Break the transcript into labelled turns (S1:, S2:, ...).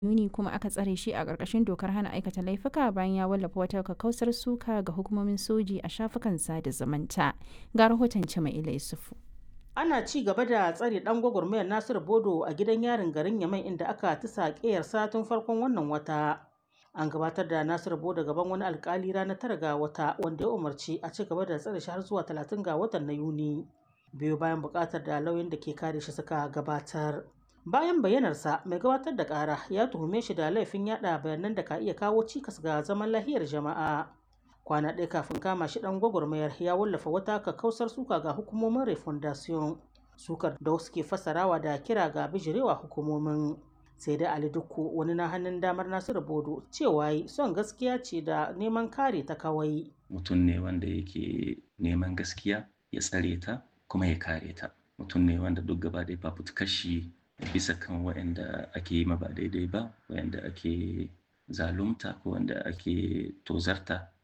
S1: Yuni kuma aka tsare shi a ƙarƙashin dokar hana aikata laifuka bayan ya wallafa wata kakkausar suka ga hukumomin soji a shafukan sada zumunta. Ga rahoton Cima'ila Yusufu.
S2: Ana ci gaba da tsare ɗan gwagwarmayar Nasiru Bodo a gidan yarin garin Yamai inda aka tisa ƙeyarsa tun farkon wannan wata. An gabatar da Nasiru Bodo gaban wani alkali ranar tara ga wata wanda ya umarci a ci gaba da tsare shi har zuwa talatin ga watan na Yuni. Biyu bayan buƙatar da lauyan da ke kare shi suka gabatar. Bayan bayyanarsa mai gabatar da ƙara ya tuhume shi da laifin yaɗa bayanan da ka iya kawo cikas ga zaman lahiyar jama'a. Kwana ɗaya kafin kama shi ɗan gwagwarmayar ya wallafa wata kakkausar suka ga hukumomin refondation sukar da wasu ke fassarawa da kira ga bijirewa hukumomin. sai dai Ali Dukku wani na hannun damar Nasiru Bodo cewa son gaskiya ce da neman kare ta kawai.
S3: Mutum ne wanda yake neman gaskiya ya tsare ta kuma ya kare ta. Mutum ne wanda duk gaba ɗaya fafutukar shi bisa kan waɗanda ake yi ma ba daidai ba, waɗanda ake zalunta ko wanda ake tozarta